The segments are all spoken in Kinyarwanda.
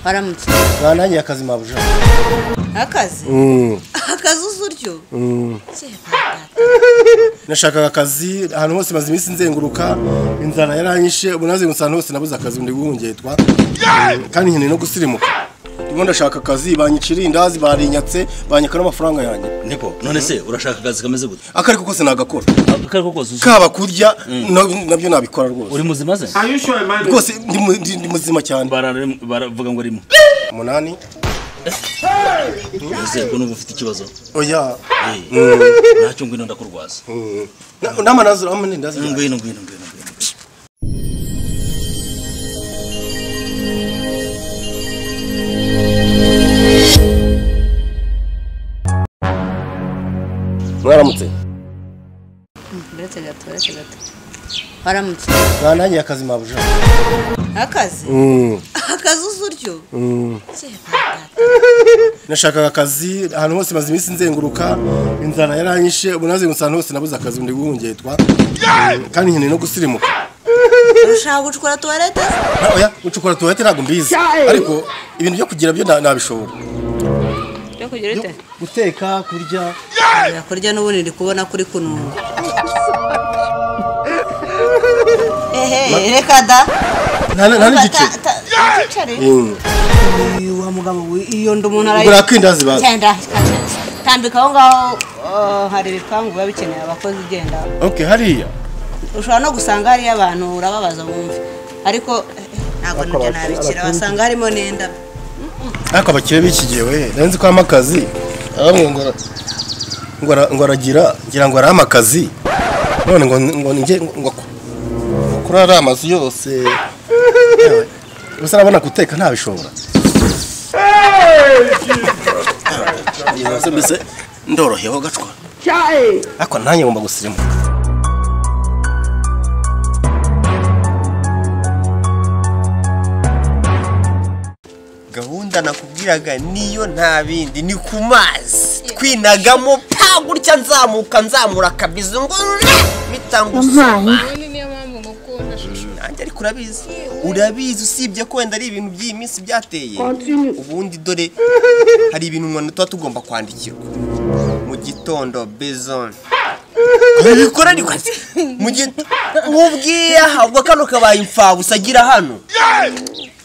haramutse bantangiye akazi mabuja akazi akazi uzi uryo nashakaga akazi ahantu hose maze iminsi nzenguruka inzara yaranyishe ubu nazengurutse ahantu hose nabuze akazi ndi guhungetwa Mm, kandi nkeneye no gusirimuka ndimo ndashaka akazi banyicira indazi barinyatse banyaka n'amafaranga yanjye Niko, none se urashaka akazi kameze gute? akariko kose nagakora Akari ko kose uzi- kaba kurya na- nabyo nabikora rwose uri muzima ze? Are you sure, man? rwose ndi mu- ndi ndi muzima cyane Barare- Baravuga ngo arimo. umunani Ese ko numva ufite ikibazo. oya Eh, Ntacyo ngwino ndakurwaza. Na- n'amanaziro amanendazi Ngwino ngwino ngwino ngwino. mwaramutse uretse gato uretse gato haramutse bantangiye akazi mabuja akazi akazi uzi uryo nashakaga akazi ahantu hose maze iminsi nzenguruka inzara yaranyishe ubu nazengurutse ahantu hose nabuze akazi ndi guhungetwa Mm, kandi nkeneye no gusirimuka urushaka gucukura tuwarete Na- oya gucukura tuwarete ntabwo mbizi ariko ibintu byo kugira byo na- nabishobora byo kugira ute guteka kurya kurya n'ubundi ndi kubona kuri kununga ehe reka da nta nta n'igice ntacare Mm. uyu wa mugabo we, iyo ndi umuntu arayi ubwo nakindindazi bazi genda tambika aho ngaho ah, hari ibipangu biba bikeneye abakozi ugenda okay hariya ushobora no gusanga hariyo abantu urababaza bumve ariko eh, ntabwo nabyo nabikira wasanga harimo n'indabo ariko abakire b'ikigihe we narenze ko harimo akazi abamwe ngo ara- ngo ara- ngo aragira ngira ngo arama akazi none ngo ngo nge ngo ako- ngo kuri ariya amazu yose Yewe, gusa urabona guteka ntabishobora mbese ndorohewe gacwa ariko nanjye ngomba gusirimuka gahunda nakubwiraga niyo nta bindi ni ku mazi twinagamo pa gutya nzamuka nzamura akabizo ngo nra bitangusoma Ni niyo mpamvu ngukunda shusho. nanjye ariko urabizi urabizi usibye ko wenda ari ibintu by'iyi minsi byateye ubundi dore hari ibintu umuntu tuba tugomba kwandikirwa mu gitondo bezone bikora ni kwasi mu gitondo mubwiye ahabwa kano kabaye imfabusa agira hano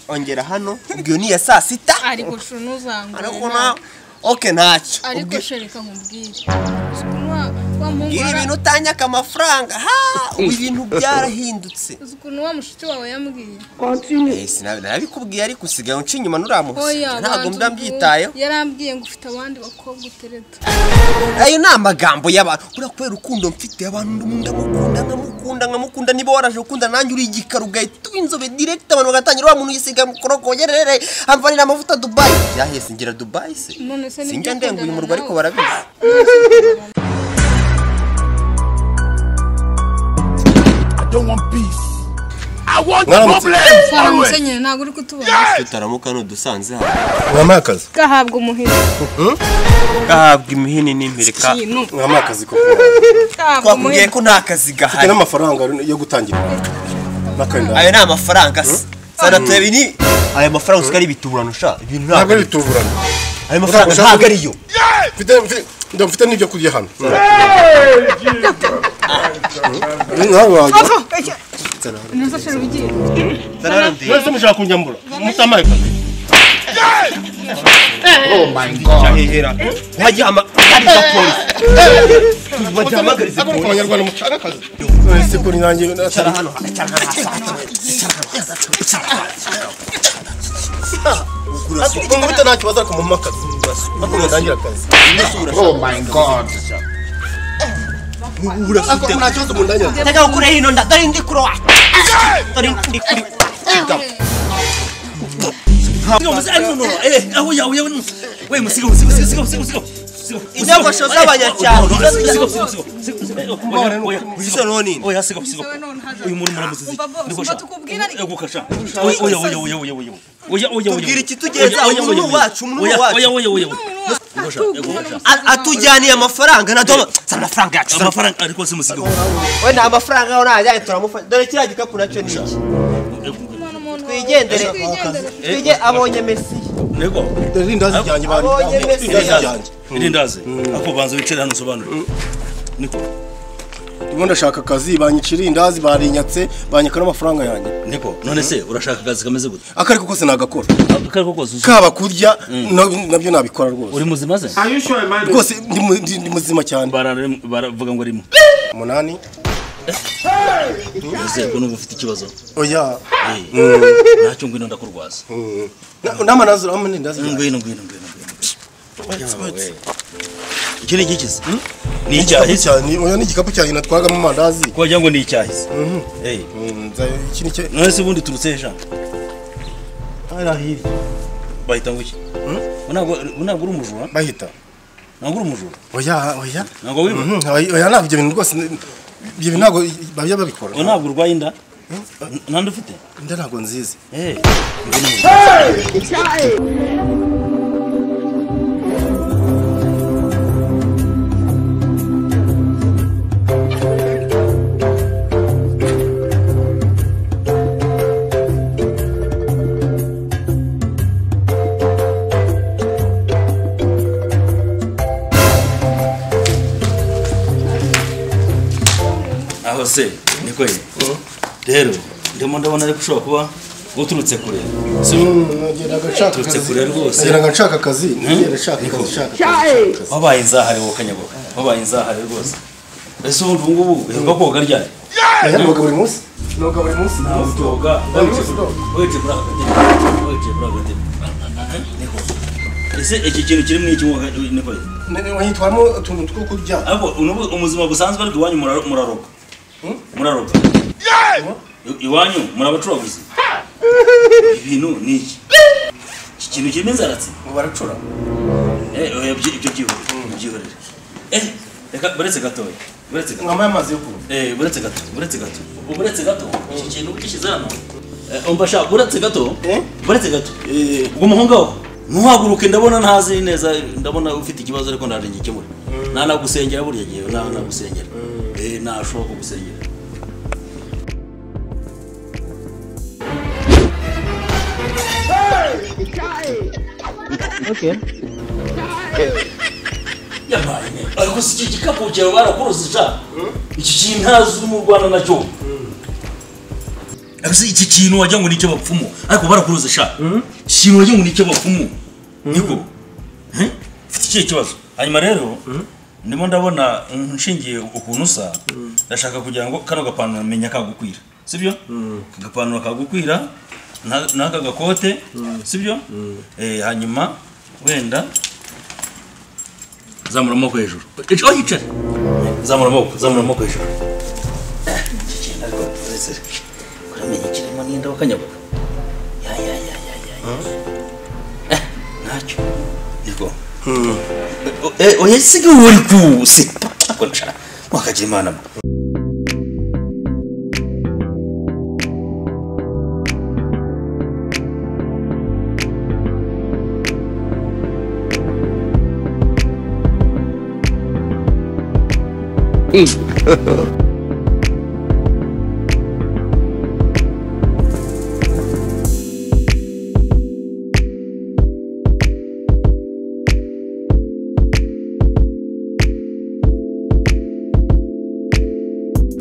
ongera hano ubwiyo ni iya saa sita Ariko shusho ntuzangwe. ariko na oke ntacyo Ariko Ubwi- shereka nkubwire. Ukuntu wa- wa muhungu ubwira wara- ibintu utanyaka amafaranga ha ubu ibintu byarahindutse uzi ukuntu wa mushiki wawe yambwiye. Eh, sinabi- narabikubwiye ariko usigaye unca inyuma nuramuha Oya, ntabwo banza mba ubu- mbyitayeho Yarambwiye ngo ufite abandi bakobwa utereta. ayo ni amagambo y'abantu uriya kubera urukundo mfite abantu ndamukunda nkamukunda nkamukunda niba waraje gukunda nanjye uri igikara ugahita uba inzobe direct abantu bagatangira wa muntu yisiga mukorokogerere amvanira amavuta dubayi byahise ngira dubayi se None se sinjya nibyo ndenga uyu ukundana murwa ariko nawe? barabizi mwaramutse Twaramutse nyine ntabwo uri kutubona. tutaramuka nudusanze hano mwampaye akazi Gahabwa umuhira. gahabwa imihini n'impirika mwampaye akazi koko Gahabwa twakubwiye umuhira. ko nta kazi mfite gahari n'amafaranga yo gutangira n'akenda ayo ni amafaranga se sana turebe ni ayo mafaranga usika ari ibiturano sha ibintu ntabwo ntabwo ari ari tuburana ayo mafaranga Ushaka- ntabwo ariyo mfite mfite ndumva mfite n'ibyo kurya hano Mm, nawe wajya Nusa shero ugiye. mwese mushaka kunjyambura mutamaye kazi ahehera wajya hama hari za polisi bagihamagariza abona ko abanyarwanda mushaka akazi none se kuri nanjye icara hano icara hano hasa ngo bita nta kibazo ariko mumpa akazi ariko mutangira akazi ariko nta kibazo mundangira akazi tega ukure hino ndari ndi kuri wa dore ndi kuri Sigo, musi- ah, no, no, eh, ah, oya, oya, no. We, musigo, musigo, musigo, musigo, musigo. Musigo, Inyogosho musigo. z'abanyacyaro. No, no, musigo, musigo, musigo, musigo, musigo. Oya, oya, izo noni oya, sigo, sigo. Wowe none hazaza. Uyu muntu muramuzizi. Umva bo, Niko umva sha. tukubwira ariko. Niko sha. Oya, oya, oya, oya, oya, oya. Oya, oya, oya, Tubwire oya. iki tugeza, Oya, oya, umuntu oya, wacu, umuntu oya, wacu. oya, oya, oya. Niko sha, Atubwira Niko ngo sha. musaza wawe. atujyaniye amafaranga na dola si amafaranga yacu si amafaranga Amafaranga ariko si musigo. we nta mafaranga aho ntajyaye turamufasha dore kiriya gikapu nacyo ni iki Umwana umuntu wawe. twigendere twigendere twige abonye mesiya yego dore irindazi ryanjye bari abonye irindazi mesiya ryanjye irindazi ariko banza wicare hano usobanure niko ndimo ndashaka akazi banyica irindazi barinyatse banyaka n'amafaranga yanjye niko none se urashaka akazi kameze gute akariko kose nagakora akari ko kose uzi- kaba kurya na- nabyo nabikora rwose uri muzima se Are you sure, man? rwose ndi mu- ndi- ndi muzima cyane Barara- baravuga ngo arimo umunani ese ko nuba ufite ikibazo oya Eh, ntacyo ngwino ndakurwaza Na- n'amanazi urabona irindazi ryanjye ngwino ngwino ngwino ngwino iki ni igikizi ni icyahi se? cyane oya ni igikapu cyanjye natwagamo amandazi ko wagira ngo ni icyahi se Eh, Mm, nza- iki ni cye none se ubundi turutse he jambo hariya hirya bahita ngo iki ntabwo ntabwo uri umujura bahita ntabwo uri umujura oya oya ntabwo wiba Mhm, oya oya, ntabwo ibyo bintu rwose ni- ibyo bintu ntabwo bajya babikora ngo ntabwo urwaye inda nande ufite inda ntabwo nziza Eh, aho se ni ko ye rero ndimo ndabona ariko ushobora kuba uturutse kure si nageraga nshaka Turutse kure rwose. nageraga nshaka akazi nageraga nshaka akazi nshaka wabaye inzahare wowe kanyagoga wabaye inzahare rwose ese ubundi ubu ngubu uheruka koga ryari akazi noga buri munsi noga buri munsi ntabwoga wicaye muri aka gatebe wicaye muri aka gatebe niko ese iki kintu kiri mu iki woga niko ye wanyitwaramo utuntu two kurya ariko ubu ubuzima busanzwe ariko iwanyu muraro- muraroga muraroga I- iwanyu murabacuraguzi ibintu ni iki iki kintu kirimo inzaratsi ngo baracura Eh, oya, ibyo ibyo byihorere byihorere eh reka buretse gatoya buretse gato mwambaye amazi yo kunywa Eh, buretse gato buretse gato buretse gato iki kintu ugishyize hano Eh, umva shaka buretse gato Eh? buretse gato ubwo umuhungu wawe ntuhaguruke ndabona ntazi neza ndabona ufite ikibazo ariko ntaje ngikemure nta nagusengera buriya gihe nta nagusengera Eh, ntashoboka kugusengera yabaye neza ariko si iki gikapu cyawe barakuruze sha iki kintu ntazi uri mu rwanda nacyo ariko si iki kintu wagira ngo ni icy'abapfumu ariko barakuruze sha iki kintu wagira ngo ni icy'abapfumu niko Eh? ufite ikihe kibazo hanyuma rero ndimo ndabona mm, nshingiye ukuntu usa ndashaka kugira ngo kano gapantaro menya kagukwira sibyo aka gapantaro kagukwira na- n'aka gakote sibyo Eh, hanyuma wenda zamura amaboko hejuru aho yicare zamura amaboko zamura amaboko hejuru kuramenya ikirimo n'inda wakanyaguka ya ya ya ya ya Eh, ntacyo nibwo oya siga wari kuse ako nshaka wakagira imana mba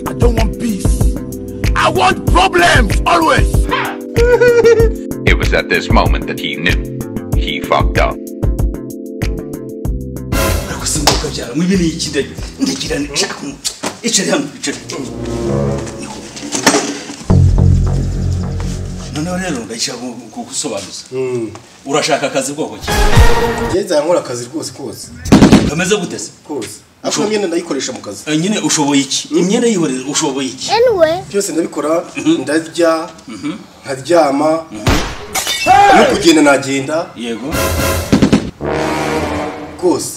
I don't want peace. I want problems always. It was at this moment that he knew he fucked up. ariko si ngombwa byara mu ibi ni iki ndagira ndagira nshaka umu- icare hano icare Niko. noneho rero ndashaka kugusobanuza urashaka akazi bwoko ki ngeze yankora akazi rwose kose kameze gute se kose ariko na myenda ndayikoresha mu kazi Eh, nyine ushoboye iki imyenda yihorere ushoboye iki byose ndabikora ndarya nkaryama no kugenda nagenda yego rwose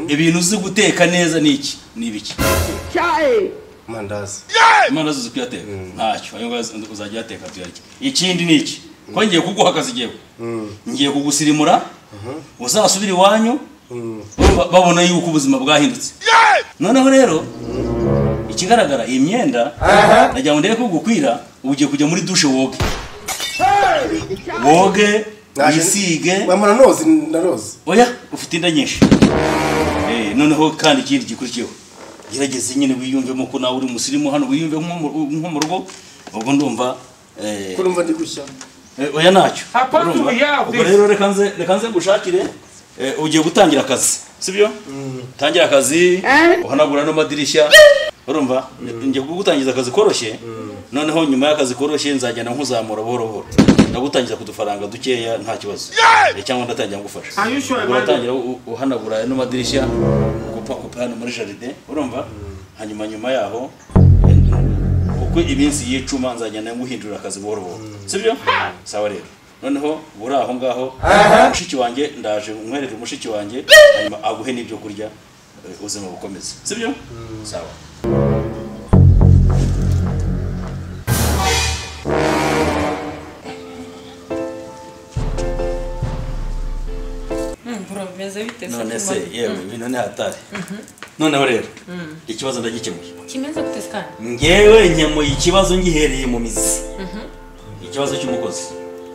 ibintu uzi guteka neza ni iki ni ibiki amandazi imana zuzi kuyateka ntacyo ayo ngayo uzajya uyateka tuyarye ikindi ni iki ko ngiye kuguha akazi igihewe ngiye kugusirimura uzasubire iwanyu ba- babona yuko ubuzima bwahindutse noneho rero ikigaragara iyi myenda nagira ngo ndebe ko gukwira ubu ugiye kujya muri dushe woge woge Naje- wisige wamara nozi ndarozi oya ufite inda nyinshi Eh, noneho kandi ikindi gikurikiyeho gerageze nyine wiyumvemo ko nawe uri umusirimu hano wiyumve nko mu- nko mu rugo ubwo ndumva eh, kurumva ndi gushya Eh, oya ntacyo Apart Urumva? from yeah, ubwo rero reka nze reka nze ngushakire Eh, ugiye gutangira akazi sibyo tangira akazi uhanagura n'amadirishya urumva ngiye kugutangiza akazi koroshye noneho nyuma y'akazi koroshye nzagenda nkuzamura buhoro buhoro ndagutangiza ku dufaranga dukeya nta kibazo Eh, cyangwa ndatangira ngufasha Are you sure Ubwo about uratangira u- uhanagura n'amadirishya gupa gupa hano muri jaride urumva hanyuma nyuma yaho uko iminsi y'icuma nzagenda nguhindurira akazi buhoro buhoro sibyo sawa rero noneho buri aho ngaho mushiki wanjye ndaje nkwerere umushiki wanjye hanyuma aguhe n'ibyo kurya eh, ubuzima bukomeze sibyo sawa bimeze bite se none se kimwe? yewe ibintu ni hatari noneho rero ikibazo ndagikemuye kimeze gute se kandi ngewe nkemuye ikibazo ngihereye mu mizi ikibazo cy'umukozi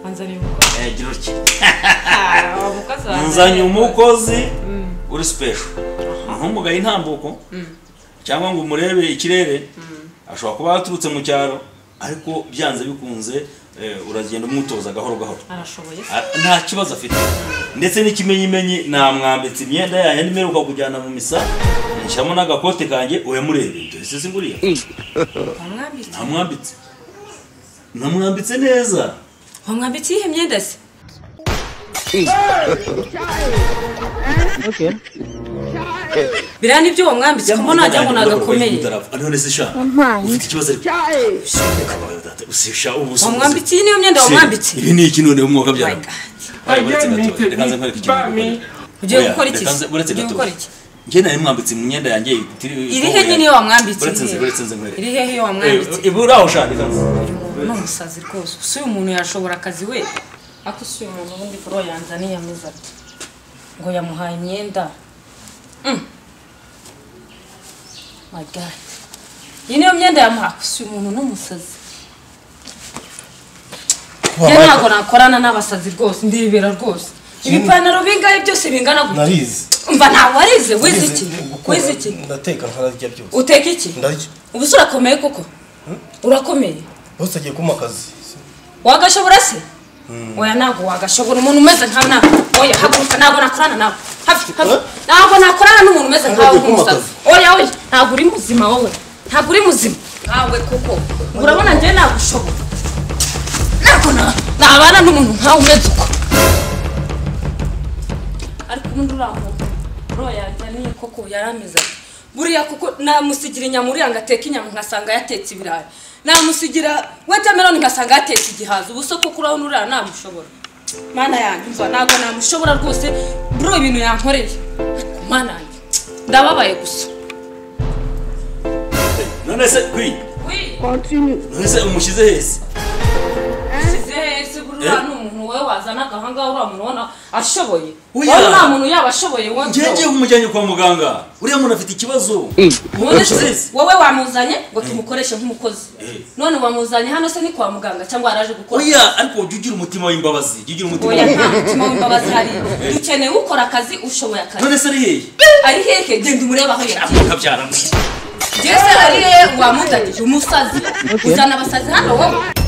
wanzanye umukozi Eh, gira utya Ah, wa mukozi wanjye nzanye ni umukozi uri sipesho ntumugaye intambuko cyangwa ngo umurebe ikirere ashobora kuba yaturutse mu cyaro ariko byanze bikunze eh, uragenda umwitoza gahoro gahoro arashoboye se A- nta kibazo afite ndetse n'ikimenyimenyi namwambitse imyenda yanjye nimeruka kujyana mu misa nshyiramo n'agakote kanjye uyamurebe dore se singuriye wamwambitse namwambitse namwambitse neza wamwambitse iyihe myenda se biriya nibyo wamwambitse kuko ntajya ngo nagakomeye none se sha ufite ikibazo ariko usisha ubuso wamwambitse iyi niyo myenda wamwambitse ibi ni iki noneho umwuka my byaranga god Aye, uretse gato Again, reka nze nkwereke ikintu bami. ugiye Oya, gukora iki reka se nze- uretse ugiye gato. gukora iki njye nari mwambitse mu myenda yanjye iri hehe nyine iyo wamwambitse uretse iri nze hehe? uretse nze nkwereke iri hehe iyo wamwambitse ibi uri aho shaka reka nze ni umusazi rwose usi uyu muntu yashobora akazi we ako si uyu muntu ubundi kuri uwo yanzaniye ameze ati ngo yamuhaye imyenda Mm. my god iyi niyo myenda yamuhaye ako si uyu muntu ni umusazi Kuba ye Mike- ntabwo nakorana n'abasazi rwose ndibera rwose ibipantaro bingahe byose bingana gutya narizi umva ntabwo warize wize iki gukora, wize iki ndateka nkanarya byose uteka iki ndarya ubu se urakomeye koko urakomeye bose agiye kumpa akazi wagashobora se oya ntabwo wagashobora umuntu umeze nkawe ntabwo oya haguruka ntabwo nakorana nawe hafi hafi ntabwo nakorana n'umuntu umeze nkawe Ntabwo nk'umusazi oya oya ntabwo uri muzima wowe ntabwo uri muzima nkawe kuko urabona njyewe nagushobora ntabwo na- nabana n'umuntu nkawe umeze uko ariko ubundi uraho bro yanjyaniye koko yarameze ati buriya kuko namusigira inyama uriya ngo ateke inyama nkasanga yatetse ibirayi namusigira watermelon nkasanga yatetse igihaza ubu so kuko urabona uriya namushobora mana yanjye umva ntabwo namushobora rwose bro ibintu yankoreye ariko mana yanjye ndababaye gusa none se kwi none se umushyize hese Ese buriya ni umuntu wowe wazanaga ahangaha uriya muntu ubona ashoboye Oya. wowe nta muntu yaba ashoboye wowe njye ngiye kumujyanye kwa muganga uriya muntu afite ikibazo Wowe- umushyize hese wowe wamuzanye ngo tumukoreshe nk'umukozi none wamuzanye hano se ni kwa muganga cyangwa yaraje gukora oya ariko jya ugira umutima w'imbabazi jya ugira umutima oya nta mutima w'imbabazi hari dukeneye ukora akazi ushoboye akazi none se ari hehe ari hehe genda umurebe aho yagiye kabyara jese ari hehe wamudagije umusazi uzana abasazi hano wowe